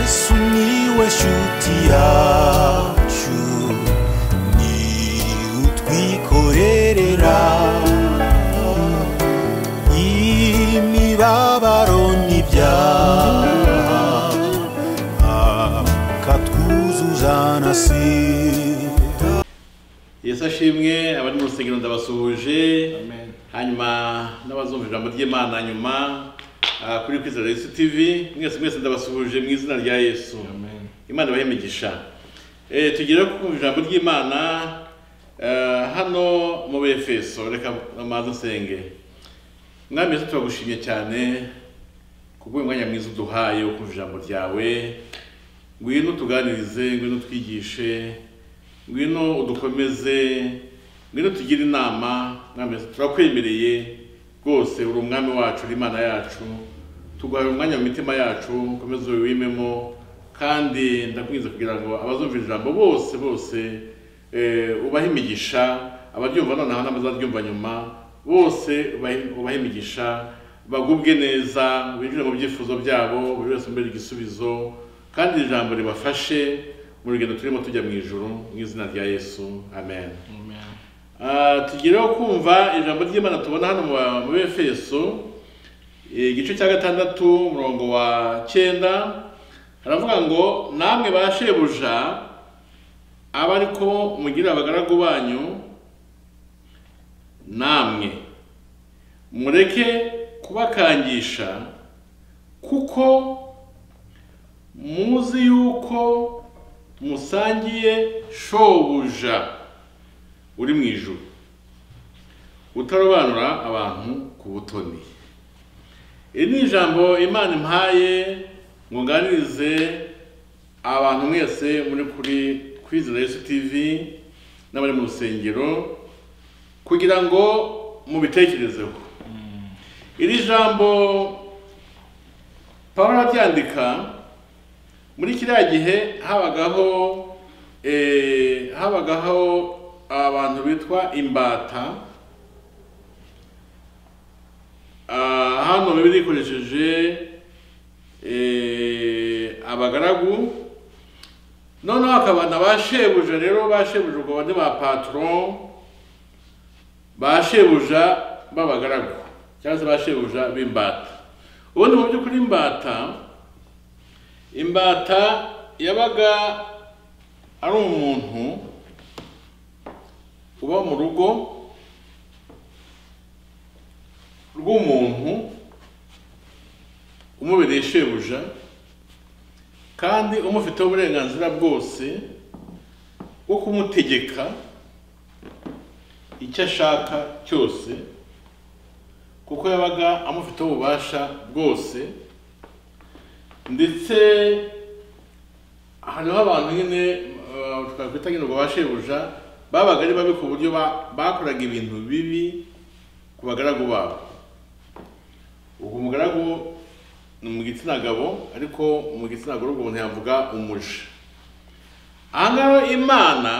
Sumiłeś utiaciu Ni utwikorerera Imibabaro n'ibyaha Akatwuzuza na sida yesu ashimwe abari mu rusengero ndabasuhuje hanyuma n'abazumva ijambo ry'imana nyuma ah, kuri kwizera yesu tv mwese mwese ndabasuhuje mu izina rya yesu imana ibahe imigisha Eh, tugere ku ijambo ry'imana eh, hano mu befeso reka amazi asenge mwami yesu turagushimye cyane kubw'uyu mwanya mwiza uduhaye wo kumva ijambo ryawe ngwino utuganirize ngwino utwigishe ngwino udukomeze ngwino tugire inama mwami turakwemereye rwose uri umwami wacu uri imana yacu tuguhaye umwanya mu mitima yacu ukomeze wiwimemo kandi ndakwinze kugira ngo abazumva ijambo bose bose eh, ubahe imigisha abaryumva nonaha n'abazaryumva nyuma bose ubahe- ubahe imigisha bagubwe neza binjire mu byifuzo byabo buri wese umbere igisubizo kandi iri jambo ribafashe mu rugendo turimo tujya mu ijuru mu izina rya yesu amen Ah, tugireho kumva ijambo ry'imana tubona hano mu ba- mu befeso igice cya gatandatu umurongo wa cyenda haravuga ngo namwe ba shebuja abe ariko mugirira abagaragu banyu namwe mureke kubakangisha kuko muzi yuko musangiye shobuja uri mu ijuru utarobanura abantu ku butoni iri ni ijambo imana impaye ngo nganirize abantu mwese muri kuri kwizera yesu tv n'abari mu rusengero kugira ngo mubitekerezeho iri jambo pawulo aryandika muri kiriya gihe habagaho eh, habagaho abantu bitwa imbata Ah, hano bibiri ikoresheje eh, abagaragu noneho hakaba na ba shebuja rero ba shebuja ubwo bane ba patron ba shebuja b'abagaragu cyangwa se ba shebuja b'imbata ubundi mu by'ukuri imbata imbata yabaga ari umuntu uba mu rugo rw'umuntu umubereye shebuja kandi umufiteho uburenganzira bwose bwo kumutegeka icyo ashaka cyose kuko yabaga amufiteho ububasha bwose ndetse hariho abantu nyine uh, twakwita nyine ngo bashebuja babaga ari babi ku buryo ba- bakoraga ibintu bibi ku bagaragu babo ubwo umugaragu ni mu gitsina gabo ariko mu gitsina gore ubwo umuntu yavuga umuja aha ngaha imana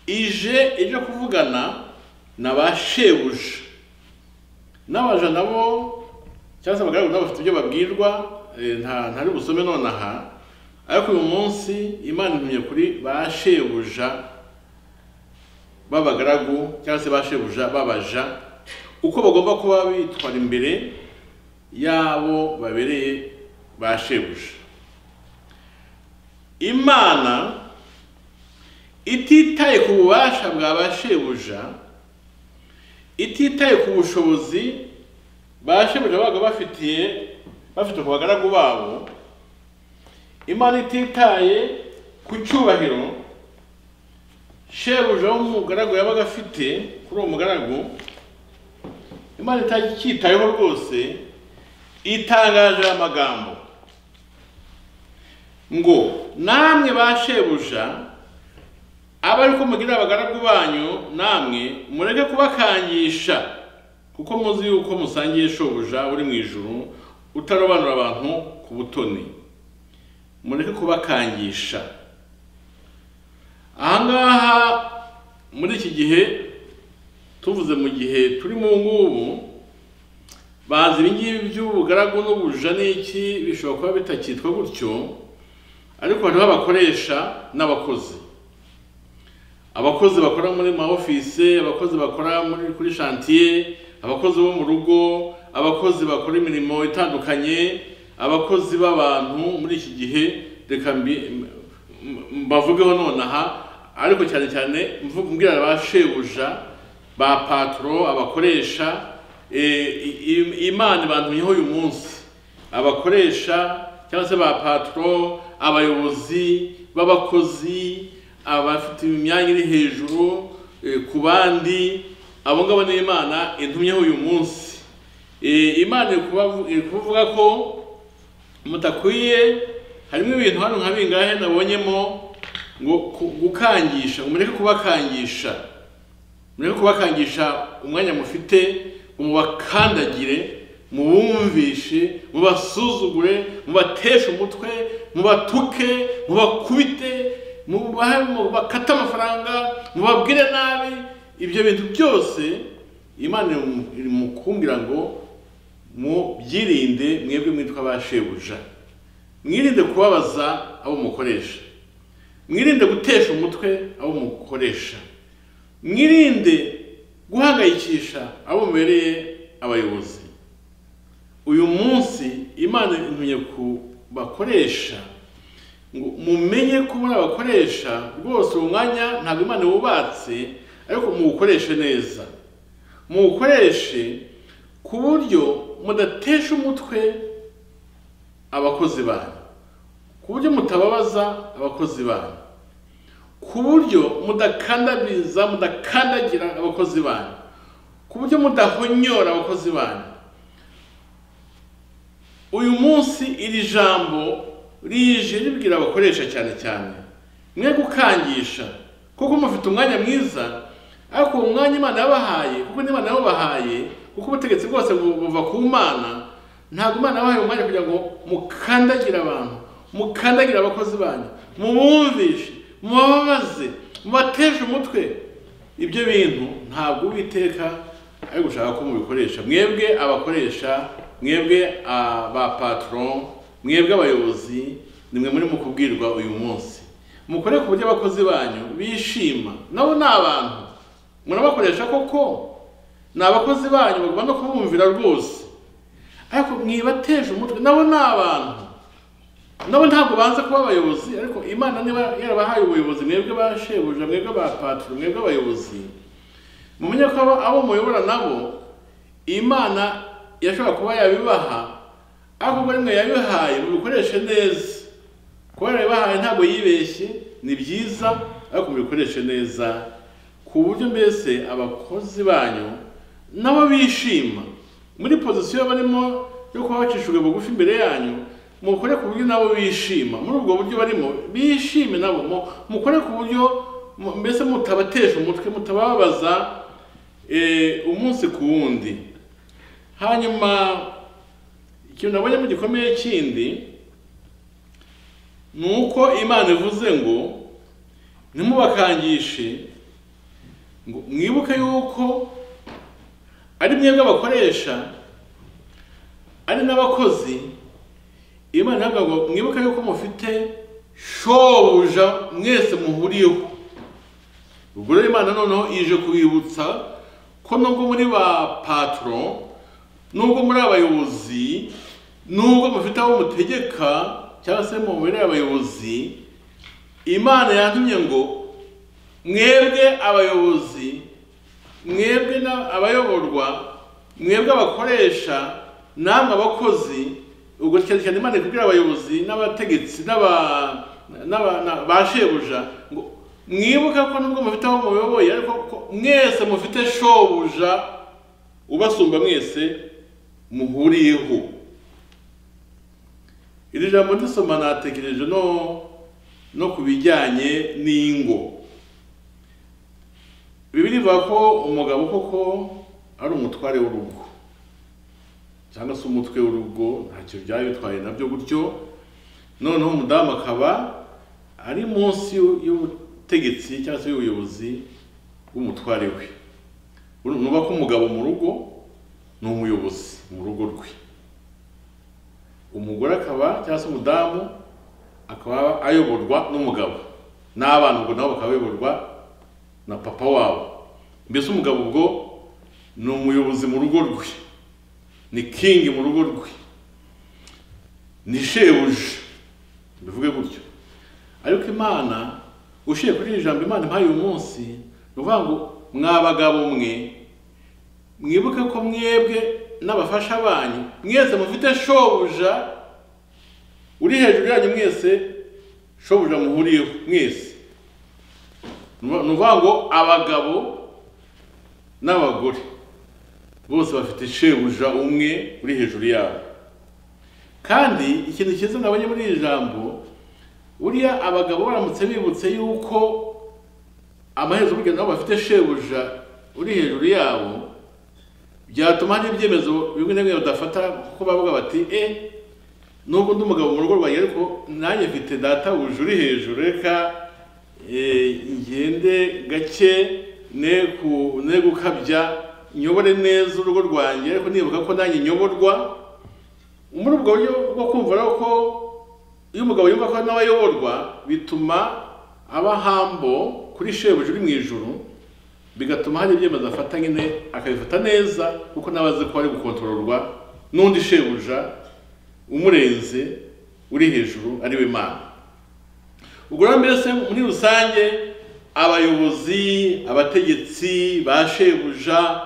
ije ije kuvugana na ba shebuja n'abaja nabo cyangwa se abagaragu nabo bafite ibyo babwirwa eh, nta ntari busome nonaha ariko uyu munsi imana intumye kuri ba shebuja b'abagaragu cyangwa se ba shebuja b'abaja uko bagomba kuba bitwara imbere y'abo babereye ba shebuja imana ititaye ku bubasha bwa ba shebuja ititaye ku bushobozi ba shebuja babaga bafitiye bafite ku bagaragu babo imana ititaye ku cyubahiro shebuja w'umugaragu yabaga afite kuri uwo mugaragu imana itacyitayeho rwose itangaje aya magambo ngo namwe ba shebuja aba ariko mugirira abagaragu banyu namwe mureke kubakangisha kuko muzi yuko musangiye shobuja uri mu ijuru utarobanura abantu ku butoni mureke kubakangisha aha ngaha muri iki gihe tuvuze mu gihe turi mu ngubu bazi ibingibi by'ubugaragu n'ubuja n'iki bishobora kuba bitakitwa gutyo ariko hariho abakoresha n'abakozi abakozi bakora muri ma office abakozi bakora muri kuri chantier abakozi bo mu rugo abakozi bakora imirimo itandukanye abakozi b'abantu muri iki gihe reka mbi- m- m- mbavugeho nonaha ariko cyane cyane mvuga mbwira ba shebuja ba patro abakoresha eh, i- i- imana ibantumyeho uyu munsi abakoresha cyangwa se ba patro abayobozi b'abakozi abafite imyanya iri hejuru eh, ku bandi abo ngabo ni imana intumyeho uyu munsi Eh, imana iri kubavu- iri kuvuga ko mutakwiye harimo ibintu hano nka bingahe nabonyemo ngo ku- gukangisha ngo mureke kubakangisha mureke kubakangisha umwanya mufite ngo mubakandagire mubumvishe mubasuzugure mubateshe umutwe mubatuke mubakubite mubahe- mubakate amafaranga mubabwire nabi ibyo bintu byose imana iri mu- iri mu kumbwira ngo mubyirinde mwebwe mwitwa ba shebuja mwirinde kubabaza abo mukoresha mwirinde gutesha umutwe abo mukoresha mwirinde guhangayikisha abo mubereye abayobozi uyu munsi imana intumye ku bakoresha ngo mumenye ko muri abakoresha rwose uwo mwanya ntabwo imana wubatse ariko muwukoreshe neza muwukoreshe ku buryo mudatesha umutwe abakozi banyu ku buryo mutababaza abakozi banyu ku buryo mudakandamiza mudakandagira abakozi banyu ku buryo mudahonyora abakozi banyu uyu munsi iri jambo rije ribwira abakoresha cyane cyane mwe gukangisha kuko mufite umwanya mwiza ariko uwo mwanya imana yabahaye kuko n'imana yabahaye kuko ubutegetsi bwose bu- buva ku mana ntabwo imana yabahaye umwanya kugira ngo mukandagire abantu mukandagire abakozi banyu mubumvishe mubabaze mubateshe umutwe ibyo bintu ntabwo uwiteka ari gushaka ko mubikoresha mwebwe abakoresha mwebwe ba patron mwebwe abayobozi nimwe muri mu kubwirwa uyu munsi mukore ku buryo abakozi banyu bishima nabo ni abantu murabakoresha koko ni abakozi banyu bagomba kubumvira rwose ariko mwibateje umutwe nabo ni abantu nabo ntabwo banza kuba abayobozi ariko imana niba yarabahaye ubuyobozi mwebwe ba shebuja mwebwe ba patro mwebwe abayobozi mumenye ko abo- abo muyobora nabo imana yashobora kuba yabibaha ariko ubwo rimwe yabihaye mubikoreshe neza kuba yarabibahaye ntabwo yibeshye ni byiza ariko mubikoreshe neza ku buryo mbese abakozi banyu nabo bishima muri pozisiyo barimo yo kuba bacishijwe bugufi imbere yanyu mukore ku buryo nabo bishima muri ubwo buryo barimo bishime nabo mu- mukore ku buryo mu- mbese mutabatesha umutwe mutababaza eh, umunsi ku wundi hanyuma ikintu nabonyemo gikomeye kindi ni uko imana ivuze ngo ntimubakangishe ngo mwibuke yuko ari mwebwe abakoresha ari n'abakozi imana iravuga ngo mwibuke yuko mufite shobuja mwese muhuriyeho ubwo rero imana noneho ije kubibutsa ko nubwo muri ba patro nubwo muri abayobozi nubwo mufite abo mutegeka cyangwa se mu muri abayobozi imana yantumye ngo mwebwe abayobozi mwebwe na- abayoborwa mwebwe abakoresha namwe abakozi ubwo cyane cyane imana ikubwira abayobozi n'abategetsi n'aba- n'aba- na- ba shebuja ngo mwibuka ko nubwo mufite aho muyoboye ariko ko mwese mufite shobuja ubasumba mwese muhuriyeho iri jambo ndisoma natekereje no no ku bijyanye n'ingo bibiri ivuga ko umugabo koko ari umutware w'urugo cyangwa se umutwe w'urugo ntacyo byaba bitwaye nabyo gutyo noneho umudamu akaba ari munsi y'u- y'ubutegetsi cyangwa se y'ubuyobozi bw'umutware we nuba ko umugabo mu rugo ni umuyobozi mu rugo rwe umugore akaba cyangwa se umudamu akaba ayoborwa n'umugabo n'abana ubwo nabo bakaba bayoborwa na papa wabo mbese umugabo ubwo ni umuyobozi mu rugo rwe ni kingi mu rugo rwe ni shebuja bivuge gutyo ariko imana ushiye kuri iri jambo imana impaye uyu munsi ni ukuvuga ngo mwabagabo mwe mwibuke ko mwebwe n'abafasha banyu mwese mufite shobuja uri hejuru yanyu mwese shobuja muhuriyeho mwese ni ukuvuga ngo abagabo n'abagore bose bafite shebuja umwe uri hejuru yabo kandi ikintu cyiza nabonye muri iri jambo buriya abagabo baramutse bibutse yuko amaherezo burya nabo bafite shebuja uri hejuru yabo byatuma hari ibyemezo bimwe na bimwe badafata kuko bavuga bati e nubwo undi mugabo mu rugo rwanjye ariko nanjye mfite databuja uri hejuru reka eh, ngende gake ne ku- ne gukabya nyobore neza urugo rwanjye ariko nibuka ko nanjye nyoborwa muri ubwo buryo bwo kumva rero ko iyo umugabo yumva ko nawe ayoborwa bituma aba hambo kuri shebuja uri mu ijuru bigatuma hari ibyemezo afata nyine akabifata neza kuko nawe azi ko ari gukontororwa n'undi shebuja umurenze uri hejuru ari we mana ubwo rero mbese muri rusange abayobozi abategetsi ba shebuja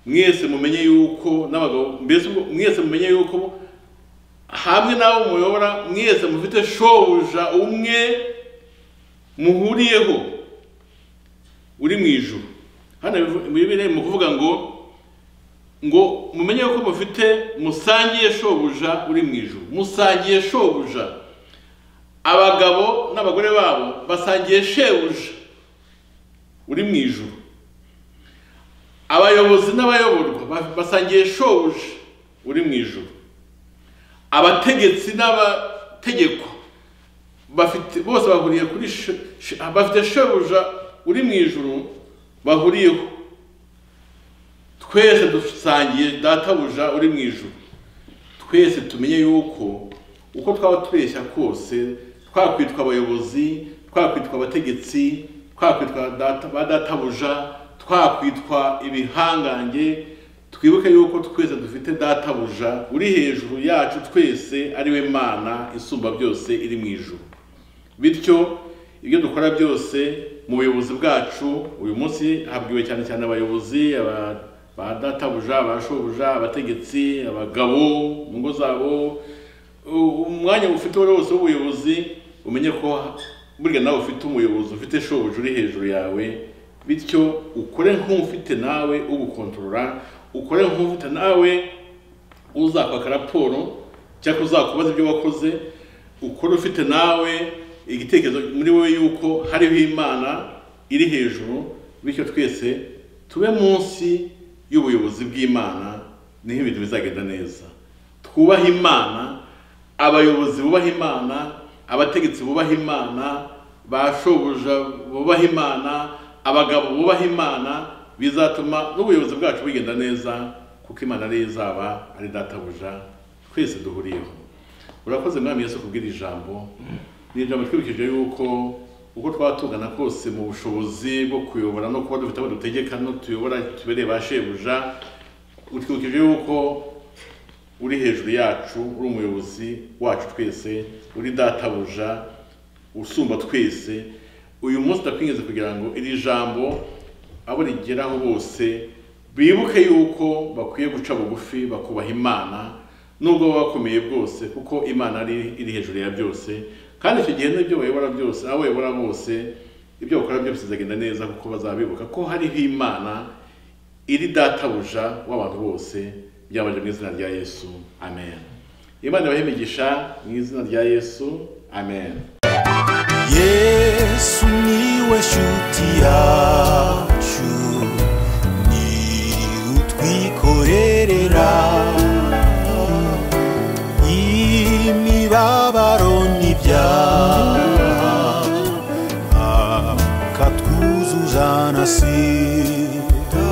mwese mumenye yuko n'abagabo mbese ubwo mwese mumenye yuko hamwe n'abo muyobora mwese mufite shobuja umwe muhuriyeho uri mu ijuru hano bivu- muri bibiri mu kuvuga ngo ngo mumenye ko mufite musangiye shobuja uri mu ijuru musangiye shobuja abagabo n'abagore babo basangiye shebuja uri mu ijuru abayobozi n'abayoborwa ba- basangiye shobuja uri mu ijuru abategetsi n'abategeko bafite bose bahuriye kuri she- she- bafite shebuja uri mu ijuru bahuriyeho twese dusangiye databuja uri mu ijuru twese tumenye yuko uko twaba tubeshya kose twakwitwa abayobozi twakwitwa abategetsi twakwitwa data- ba databuja twakwitwa ibihangange twibuke yuko twese dufite databuja uri hejuru yacu twese ari we mana isumba byose iri mu ijuru bityo ibyo dukora byose mu buyobozi bwacu uyu munsi habwiwe cyane cyane abayobozi aba- ba databuja ba shobuja abategetsi abagabo mu ngo zabo U- umwanya ufite uwo ari wose w'ubuyobozi umenye ko burya nawe ufite umuyobozi ufite shobuja uri hejuru yawe bityo ukore nk'ufite nawe ugukontorora ukore nk'ufite nawe uzakwaka raporo cyangwa uzakubaza ibyo wakoze ukora ufite nawe igitekerezo muri wowe yuko hariho imana iri hejuru bityo twese tube munsi y'ubuyobozi bw'imana niho ibintu bizagenda neza twubahe imana abayobozi bubaha imana abategetsi bubaha imana ba shobuja bubaha imana abagabo bubaha imana bizatuma n'ubuyobozi bwacu bugenda neza kuko imana ariyo izaba ari databuja twese duhuriyeho urakoze mwami yesu kubwira ijambo ni ijambo twibukije yuko uko twaba tungana kose mu bushobozi bwo kuyobora no kuba dufite abo dutegeka no tuyobora tubereye ba shebuja utwibukije yuko uri hejuru yacu uri umuyobozi wacu twese uri databuja usumba twese uyu munsi ndakwinginze kugira ngo iri jambo abo rigeraho bose bibuke yuko bakwiye guca bugufi bakubaha imana nubwo baba bakomeye bwose kuko imana ari iri hejuru ya byose kandi icyo gihe n'ibyo bayobora byose abo bayobora bose ibyo bakora byose bizagenda neza kuko bazabibuka ko hariho imana iri databuja w'abantu bose byabanje mu izina rya yesu amen imana ibahe imigisha mu izina rya yesu amen yesu niwe shuti yacu ni utwiko